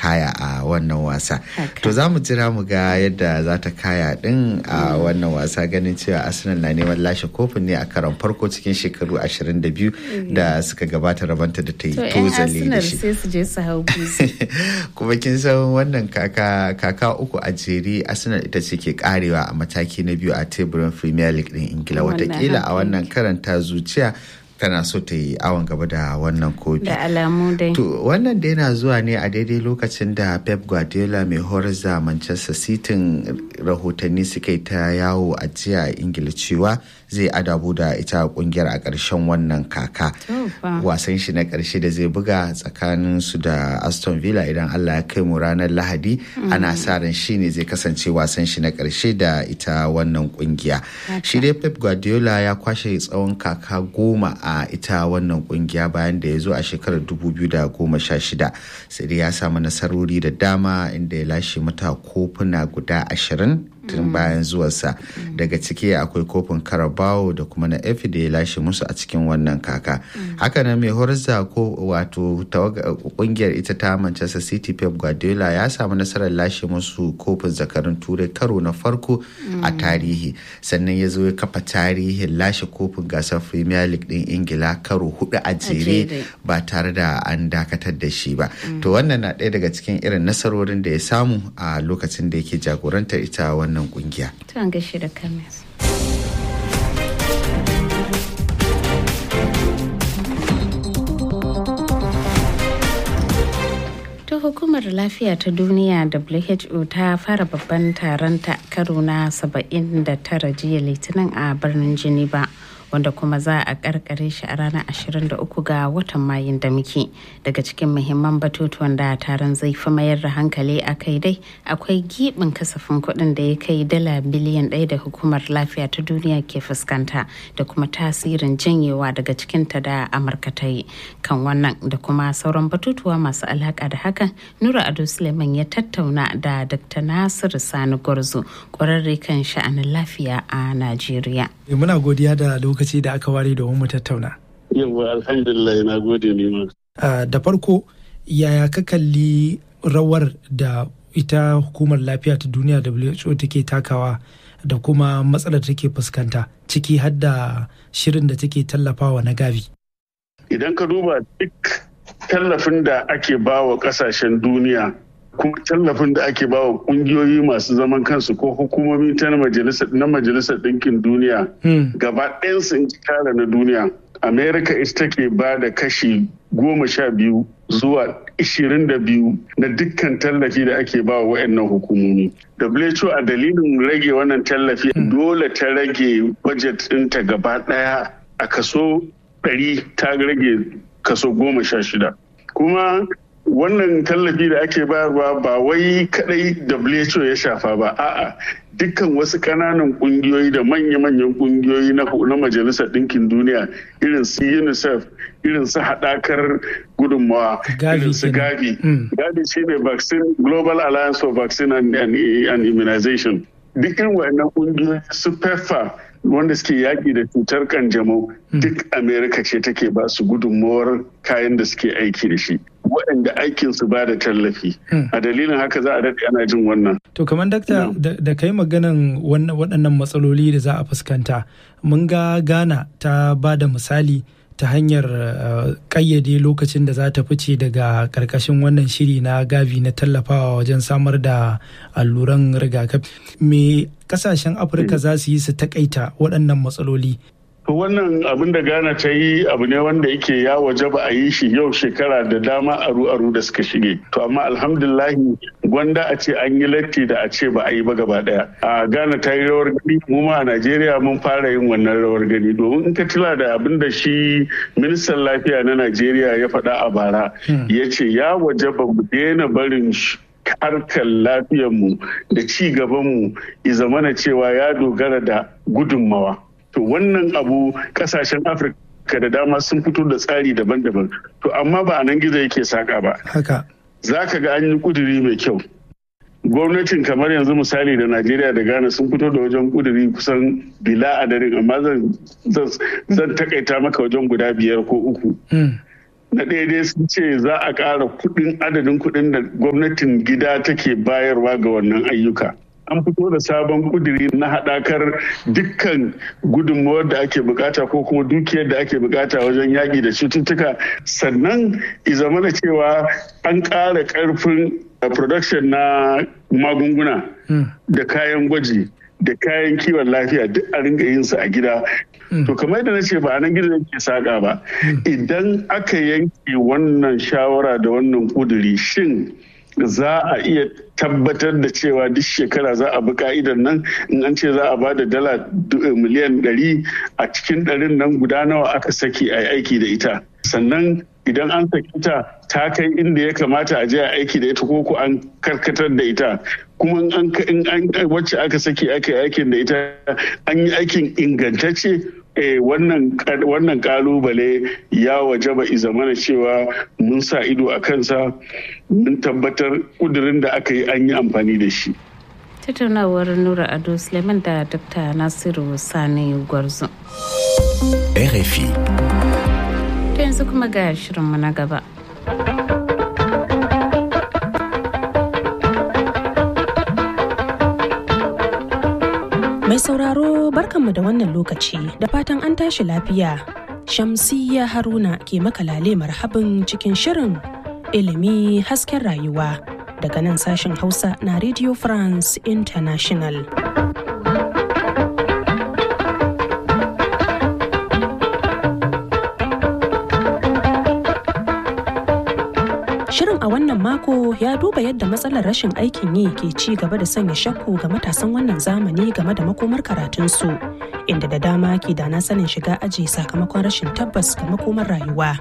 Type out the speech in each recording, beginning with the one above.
kaya a wannan wasa to za mu jira mu ga yadda za ta kaya din a wannan wasa ganin cewa arsenal na neman lashe kofin ne a karon farko cikin shekaru 22 da suka gabata rabanta da ta yi tozali da shi kuma kin san wannan kaka kaka uku a jere arsenal ita ce ke karewa a mataki na biyu a teburin premier league din ingila watakila a wannan karanta zuciya tana so ta yi awon gaba da wannan kofi. Da alamu dai. To wannan da yana zuwa ne a daidai lokacin da Pep Guardiola mai horar da Manchester City rahotanni suka yi ta yawo a jiya a Ingila cewa zai adabu da ita kungiyar a ƙarshen wannan kaka. Wasan shi na ƙarshe da zai buga tsakanin su da Aston Villa idan Allah ya kai mu ranar Lahadi ana sa ran shi ne zai kasance wasan shi na ƙarshe da ita wannan kungiya. Shi dai Pep Guardiola ya kwashe tsawon kaka goma a ita wannan kungiya bayan da ya zo a shekarar 2016 sai dai ya samu nasarori da dama inda ya lashe mata kofuna guda ashirin tun bayan zuwarsa daga ciki akwai kofin carabao da kuma na efi da ya lashe musu a cikin wannan kaka hakanan mai horza ko wato kungiyar ita ta manchester city pep guardiola ya samu nasarar lashe musu kofin zakarun turai karo na farko a tarihi sannan ya zo ya kafa tarihin lashe kofin gasar premier league din ingila karo hudu a jere ba tare da an dakatar da shi ba to wannan na ɗaya daga cikin irin nasarorin da ya samu a lokacin da yake jagorantar ita wannan kungiya. Tuwan gashi da kamis. ta hukumar lafiya ta duniya who ta fara babban taron ta karo na 79 jiya litinin a birnin geneva wanda kuma za a karkare shi a ranar 23 ga watan mayun da muke daga cikin muhimman batutuwan da taron zai fi mayar da hankali a kai dai akwai gibin kasafin kuɗin da ya kai dala biliyan ɗaya da hukumar lafiya ta duniya ke fuskanta da kuma tasirin janyewa daga cikinta da amurka ta yi kan wannan da kuma sauran batutuwa masu alaka da hakan nura ado suleiman ya tattauna da dr nasiru sani gwarzo kwararre kan sha'anin lafiya a najeriya muna godiya da lokaci da aka ware domin mu tattauna. Yawwa alhamdulillah na gode ne ma. Da farko yaya ka kalli rawar da ita hukumar lafiya ta duniya WHO take takawa da kuma matsalar take fuskanta ciki har da shirin da take tallafawa na gavi. Idan ka duba duk tallafin da ake bawa kasashen duniya kuma tallafin da ake bawa kungiyoyi masu zaman kansu ko hukumomi ta na majalisar ɗinkin duniya gaba ɗayansu in kara na duniya america ita take ba da kashi goma sha biyu zuwa ishirin da biyu na dukkan tallafi da ake ba wa waɗannan hukumomi who a dalilin rage wannan tallafi dole ta rage budget ɗinta gaba ɗaya a kaso ɗari ta rage kaso goma sha shida kuma wannan tallafi da ake bayarwa ba wai kadai WHO ya shafa ba a'a dukkan wasu kananan kungiyoyi da manya-manyan kungiyoyi na majalisar ɗinkin duniya irin su unicef irin su haɗakar gudunmawa irin su gavi gavi shine vaccine global alliance for vaccine and, and, and immunization dukkan waɗannan kungiyoyi su pepfa wanda suke yaƙi da cutar kanjamau duk amerika ce take ba su gudunmawar kayan da suke aiki da shi waɗanda aikin su ba da tallafi a dalilin haka za a daɗe ana jin wannan to kamar dakta da kai maganan waɗannan matsaloli da za a fuskanta mun ga ghana ta ba da misali ta hanyar ƙayyade lokacin da za ta fice daga ƙarƙashin wannan shiri na gavi na tallafawa wajen samar da alluran rigakafi me kasashen afirka za su yi su takaita waɗannan matsaloli wannan abin da ghana ta yi abu ne wanda yake ya waje ba a yi shi yau shekara da dama aru-aru da suka shige to amma alhamdulahi gwanda a ce an yi latti da a ce ba a yi ba gaba daya a ghana ta yi rawar gani mu ma a najeriya mun fara yin wannan rawar gani domin in ka tila da abin da shi ministan lafiya na najeriya ya faɗa a bara ya ce ya waje ba mu daina barin harkar lafiyarmu da ci gabanmu ya zamana cewa ya dogara da gudunmawa to wannan abu kasashen afirka da dama sun fito da tsari daban-daban to amma ba a nan gizo yake saka ba haka za ka ga an yi kuduri mai kyau gwamnatin kamar yanzu misali da najeriya da ghana sun fito da wajen kuduri kusan bila adadin amma zan takaita maka wajen guda biyar ko uku na ɗaya dai sun ce za a ƙara kuɗin adadin kuɗin da gwamnatin gida take bayarwa ga wannan ayyuka an fito da sabon kuduri na haɗakar dukkan gudunmawar da ake bukata ko kuma dukiyar da ake bukata wajen yaƙi da cututtuka sannan izamana cewa an ƙara ƙarfin production na magunguna da kayan gwaji da kayan kiwon lafiya duk a ringa yin su a gida to kamar yadda na ce ba a nan gidan ke saƙa ba idan aka yanke wannan shawara da wannan kuduri shin za a iya tabbatar da cewa duk shekara za a bi ka'idar nan in an ce za a ba da dala miliyan ɗari a cikin ɗarin nan guda nawa aka saki a aiki da ita sannan idan an saki ta ta kai inda ya kamata a je a aiki da ita ko ko an karkatar da ita kuma in an wacce aka saki aka yi aikin da ita an yi aikin ingantacce eh, wannan wannan kalubale ya wajaba izamana cewa mun sa ido a kansa mun tabbatar kudirin da aka yi an yi amfani da shi tattaunawar nura ado suleiman da dr nasiru sani gwarzo RFI. ta yanzu kuma ga shirinmu na gaba Mai sauraro barkanmu da wannan lokaci da fatan an tashi lafiya. Shamsiyya Haruna ke makalale marhabin cikin shirin ilimi hasken rayuwa daga nan sashen Hausa na Radio France International. Shirin a wannan mako ya duba yadda matsalar rashin aikin yi ke ci gaba da sanya shakku ga matasan wannan zamani game da makomar karatunsu, inda da dama ke da na sanin shiga aji sakamakon rashin tabbas ga makomar rayuwa.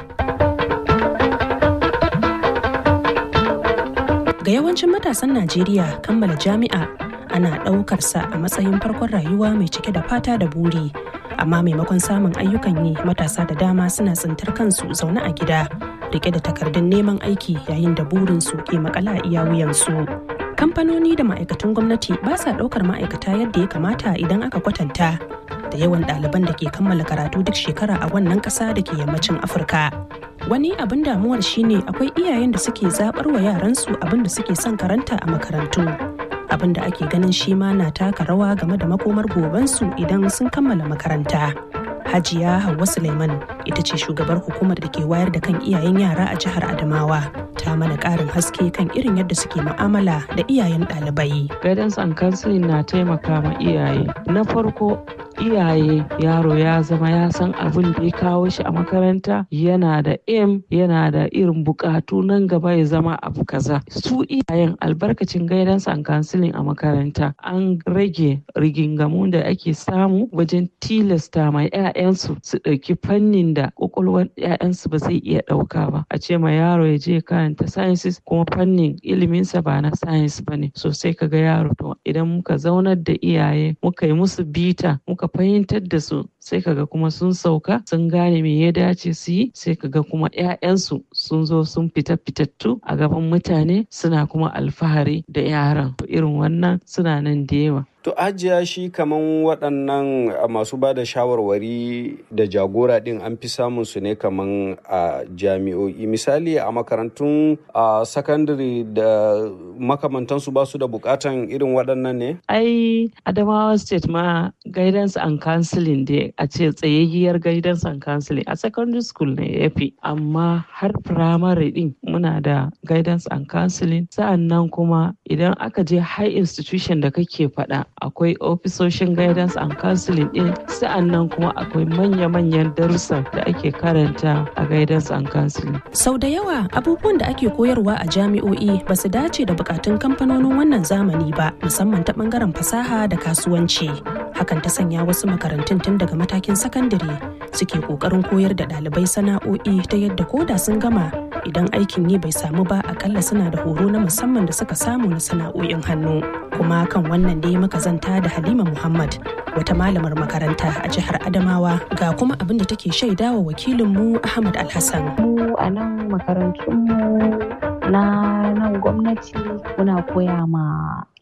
Ga yawancin matasan Najeriya kammala jami'a ana ɗaukarsa a matsayin farkon rayuwa mai cike da fata da buri. Amma maimakon samun ayyukan yi matasa da dama suna tsintar kansu zaune a gida rike da takardun neman aiki yayin da burinsu ke makala a iya wuyansu. Kamfanoni da ma'aikatan gwamnati ba sa ɗaukar ma'aikata yadda ya kamata idan aka kwatanta da yawan ɗaliban da ke kammala karatu duk shekara a wannan ƙasa da ke yammacin Afirka. Wani abin damuwar shine akwai iyayen da suke zaɓar wa yaransu abin da suke son karanta a makarantu. Abin da ake ganin shi ma na taka rawa game da makomar gobensu idan sun kammala makaranta. Hajiya Hauwa Suleiman ita ce shugabar hukumar da ke wayar da kan iyayen yara a jihar Adamawa. Ta mana ƙarin haske kan irin yadda suke mu'amala da iyayen ɗalibai. Guidance and counseling na taimaka ma iyaye. Na farko iyaye yaro ya zama ya san abin da ya kawo shi a makaranta yana da aim yana da irin bukatu nan gaba ya zama abu kaza su iyayen albarkacin guidance and counseling a makaranta an rage rigingamu da ake samu wajen tilasta ma 'ya'yansu su ɗauki fannin da ƙwaƙwalwar 'ya'yansu ba zai iya ɗauka ba a ce ma yaro ya je karanta sciences kuma fannin iliminsa ba na science ba ne so sai kaga yaro to idan muka zaunar da iyaye muka yi musu bita muka fahimtar da su sai kaga kuma sun sauka sun gane me ya dace su yi sai kaga kuma 'ya'yansu sun zo sun fita fitattu a gaban mutane suna kuma alfahari da yaran irin wannan suna nan da yawa To ajiya shi kaman waɗannan masu ba da shawarwari da jagora ɗin an fi samun su ne kaman a jami'o'i misali a makarantun a sakandare da makamantansu ba su da bukatan irin waɗannan ne? Ai Adamawa State ma guidance and counseling dai a ce tsayayyiyar guidance and counseling a secondary school ne ya fi amma har primary ɗin muna da guidance and counseling sa'an nan kuma idan aka je high institution da kake faɗa akwai ofisoshin guidance and counseling din sa'annan kuma akwai manya-manyan darussa da ake karanta a guidance and counseling. Sau da yawa abubuwan da ake koyarwa a jami'o'i ba su dace da bukatun kamfanonin wannan zamani ba musamman ta bangaren fasaha da kasuwanci. Hakan ta sanya wasu makarantun tun daga matakin sakandare suke kokarin koyar da ɗalibai sana'o'i ta yadda koda sun gama idan aikin yi bai samu ba akalla suna da horo na musamman da suka samu na sana'o'in hannu. Kuma kan wannan dai muka zanta da Halima Muhammad wata malamar makaranta a jihar Adamawa ga kuma abin da take shaidawa wakilinmu Ahmad Alhassan. Mu a nan makarantunmu na nan gwamnati muna koya ma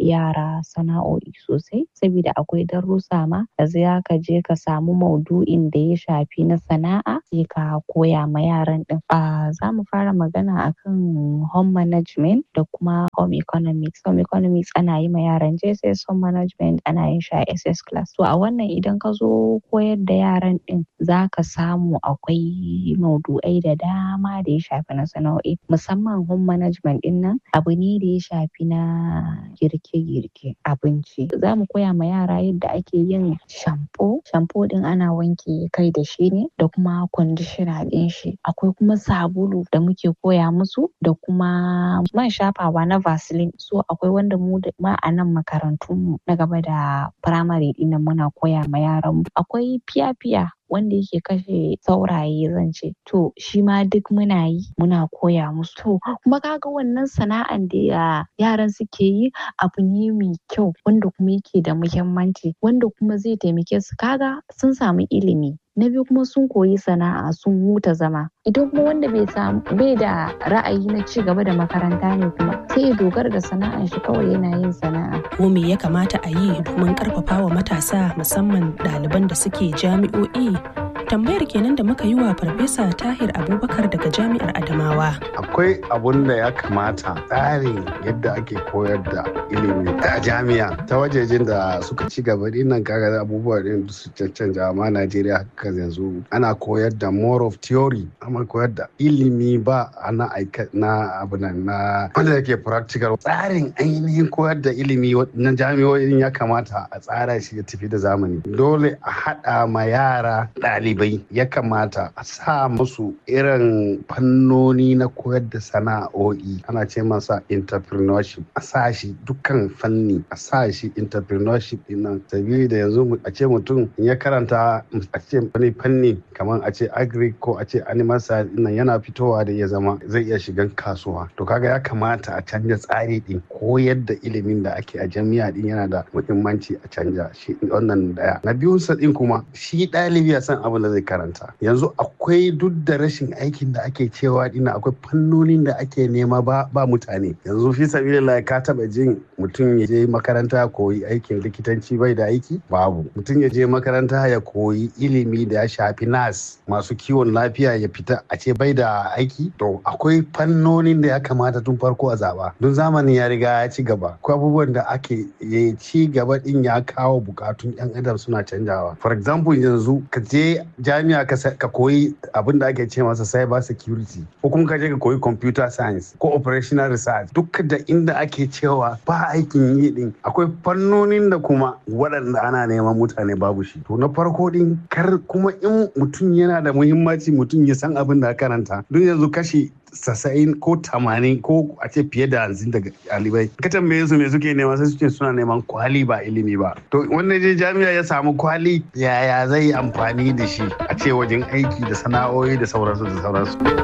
yara sana'o'i sosai saboda akwai darussa ma da za ka je ka samu maudu'in da ya shafi na sana'a sai ka koya ma yaran din a za mu fara magana akan home management da kuma home economics home economics ana yi ma yaran JSS home management ana yin shi a SS class to a wannan idan ka zo koyar da yaran din za ka samu akwai maudu'ai da dama da ya shafi na sana'o'i musamman home management din nan abu ne da ya shafi na girke-girke abinci za mu koya ma yara yadda ake yin shampo shampo din ana wanke kai da shi ne da kuma conditioner din shi akwai kuma sabulu da muke koya musu da kuma man shafawa na vaseline so akwai wanda mu da ma a nan makarantun mu na gaba da primary din muna koya ma yaran mu akwai fiya-fiya wanda yake kashe sauraye zan ce to shi ma duk muna yi muna koya musu to kuma kaga wannan sana'an da yaran suke yi abu ne mai kyau wanda kuma yake da muhimmanci wanda kuma zai taimake su kaga sun samu ilimi na biyu kuma sun koyi sana'a sun huta zama idan kuma wanda bai samu bai da ra'ayi na ci gaba da makaranta ne kuma sai ya dogara da sana'an shi kawai yana yin sana'a ko me ya kamata a yi domin karfafa wa matasa musamman ɗaliban da suke jami'o'i tambayar kenan da muka yi wa farfesa tahir abubakar daga jami'ar adamawa akwai abun da ya kamata tsarin yadda ake koyar da ilimi a jami'a ta wajejen da suka ci gaba dinnan kaga abubuwa din su cancanta amma najeriya haka yanzu ana koyar da more of theory amma koyar da ilimi ba ana aika na abu nan na wanda yake practical tsarin ainihin koyar da ilimi na jami'o'in ya kamata a tsara shi ya tafi da zamani dole a haɗa ma yara ɗalibai ya kamata a sa musu irin fannoni na koyar da sana'o'i ana ce masa entrepreneurship a sa shi dukkan fanni a sa shi entrepreneurship din nan sabili da yanzu a ce mutum ya karanta a ce wani fanni kamar a ce agri ko a ce animal science nan yana fitowa da ya zama zai iya shigan kasuwa to kaga ya kamata a canja tsari din koyar da ilimin da ake a jami'a din yana da muhimmanci a canja shi wannan daya na biyun sa din kuma shi ɗalibi ya san abin da zai karanta yanzu akwai duk da rashin aikin da ake cewa dina akwai fannonin da ake nema ba ba mutane yanzu fi sabilillah ka taba jin mutum ya je makaranta ya koyi aikin likitanci bai da aiki babu mutum ya je makaranta ya koyi ilimi da ya shafi nas masu kiwon lafiya ya fita a ce bai da aiki to akwai fannonin da ya kamata tun farko a zaba don zamanin ya riga ya ci gaba akwai abubuwan da ake ya ci gaba din ya kawo bukatun yan adam suna canjawa for example yanzu ka je jami'a ka koyi abin da ake ce masa cyber security ko kuma ka je ka koyi computer science ko operational research duk da inda ake cewa ba aikin yi din akwai fannonin da kuma waɗanda ana neman mutane babu shi to na farko din kar kuma in mutum yana da muhimmanci mutum ya san abin da karanta don yanzu kashi sassa'in ko tamanin ko a ce fiye da hamsin daga ɗalibai ka tambaye su me suke nema sai suke suna neman kwali ba ilimi ba to wanda je jami'a ya samu kwali yaya zai yi amfani da shi a ce wajen aiki da sana'o'i da sauransu da sauransu